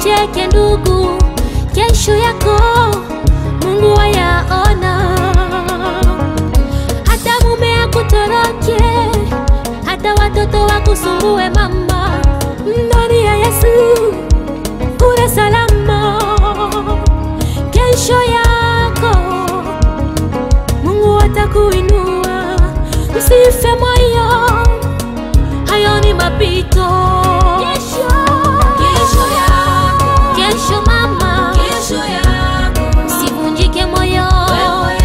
Usicheke ndugu, kesho yako Mungu ayaona. Hata mume akutoroke, hata watoto wakusumbue mama, ndani ya Yesu kuna salama. Kesho yako Mungu atakuinua, usife moyo, hayo ni mapito. Kesho, Kesho yako, kesho mama, kesho yako, usivunjike moyo, wewe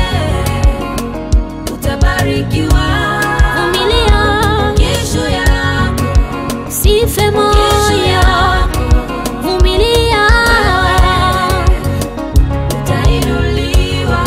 utabarikiwa. vumilia, Kesho yako, usife kesho moyo, yako, vumilia. utainuliwa.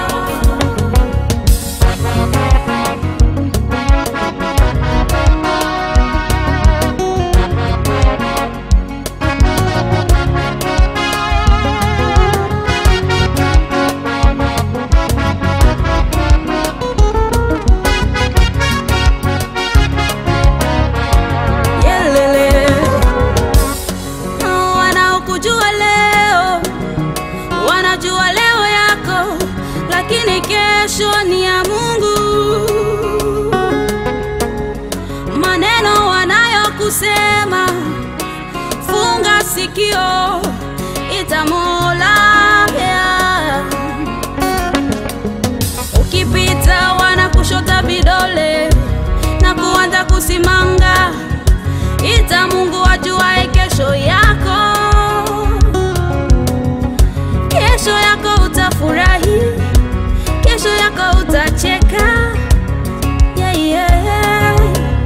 Yelele. Wanaokujua leo wanajua leo yako, lakini kesho ni ya Mungu. Maneno wanayokusema funga sikio, itamola yeah. Ukipita wanakushota vidole na kuanza kusimanga, ita Mungu ajuae kesho yako. Kesho yako utafurahi, kesho yako utacheka. Yeah, yeah.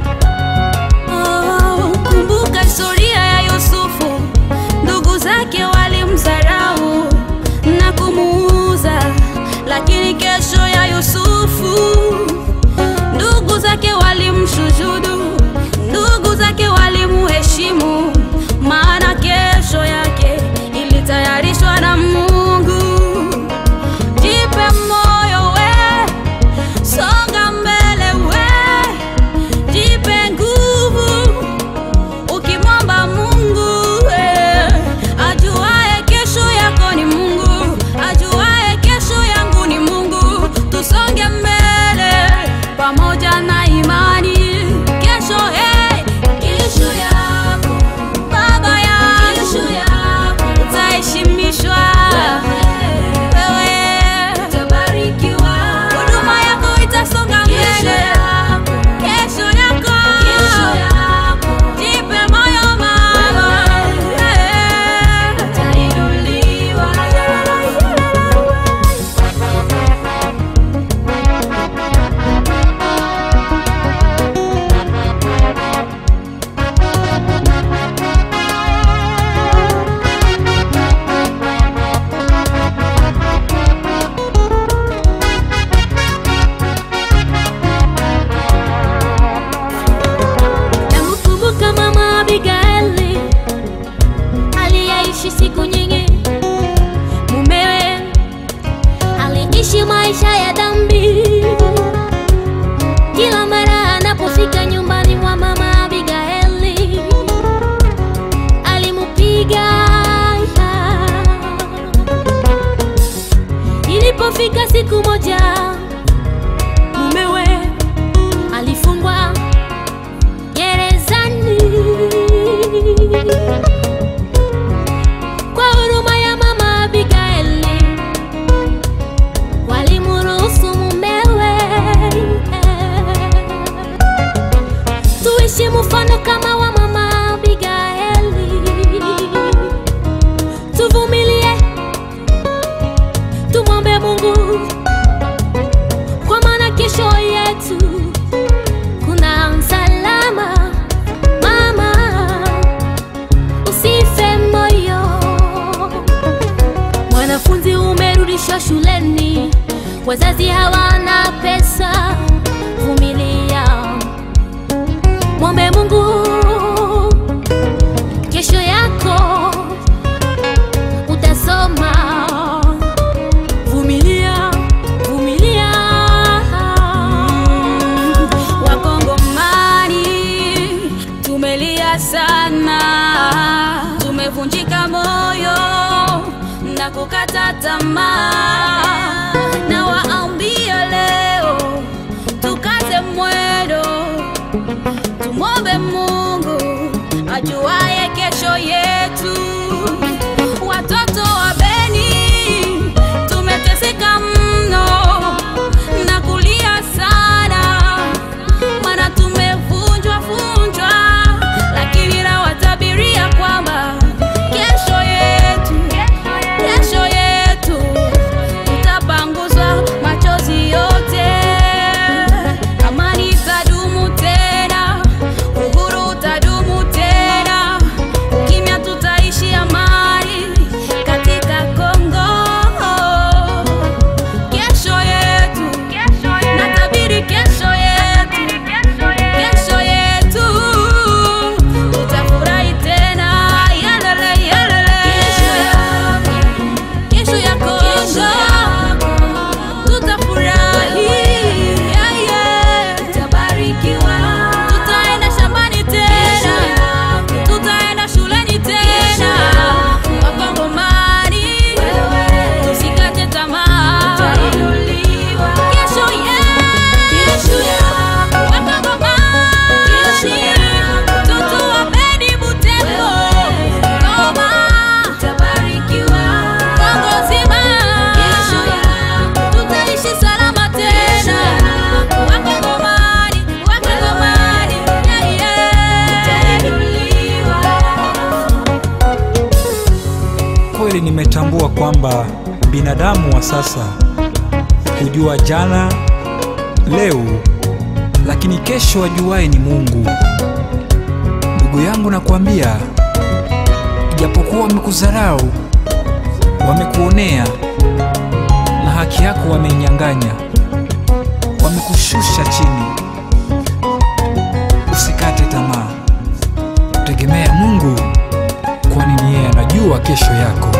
Oh, kumbuka historia ya Yusufu, ndugu zake walimdharau na kumuuza, lakini kesho ya Yusufu ndugu zake walimshujudu, ndugu zake walimuheshimu, maana kesho yake ilitayarishwa na Mungu. Jipe moyo we, songa mbele we, jipe nguvu ukimwomba Mungu we, ajuae kesho yako ni Mungu, ajuae kesho yangu ni Mungu. Tusonge mbele pamoja na imani. Kesho hey, kesho yako baba yangu, kesho yako utaheshimishwa wewe, utabarikiwa, huduma yako itasonga mbele. Kesho yako, kesho yako, jipe moyo mama, eh, utainuliwa. Namkumbuka mama Abigaili aliyeishi siku nyingi, mumewe aliishi maisha ya dhambi. Kila mara anapofika nyumbani mwa mama Abigaili alimupiga. Ilipofika siku moja, mumewe alifungwa gerezani. Kwa huruma ya mama Abigaili, walimruhusu mumewe. Tuishi mfano kama wa mama Abigaili, tuvumilie, tumwombe Mungu, kwa maana kesho yetu kuna msalama. Mama, usife moyo. Mwanafunzi umerudishwa shuleni, wazazi hawana pesa, vumilia, mwombe Mungu, kesho yako utasoma. Vumilia, vumilia. Wakongomani tumelia sana, tumevunjika moyo kukata tamaa, na waambia leo tukate mwendo, tumwombe Mungu ajuaye kesho yetu. Watoto wa Beni tumeteseka mno na kulia sana, maana tumevunjwa vunjwa, lakini nawatabiria kwamba kesho yetu, kesho yetu tutapanguzwa machozi yote, amani itadumu tena, uhuru utadumu tena, ukimya tutaishi amani katika Kongo. Kesho yetu, natabiri kesho yetu, kesho yetu tutafurahi tena, yalele yalele, kesho ya Kongo tutafurahi, yeah, yeah. tutabarikiwa, tutaenda shambani tena, tutaenda shuleni tena, Wakongomani tusikate tamaa, kesho yetu, Wakongomani mtoto wa Beni Butembo, Goma Kongo nzima tutaishi salama tena, Wakongomani, Wakongomani, yeah, yeah. Kweli nimetambua kwamba binadamu wa sasa hujua jana, leo, lakini kesho ajuaye ni Mungu. Ndugu yangu, nakwambia, ijapokuwa wamekudharau, wamekuonea na haki yako wameinyang'anya, wamekushusha chini, usikate tamaa, tegemea Mungu, kwani ni yeye anajua kesho yako.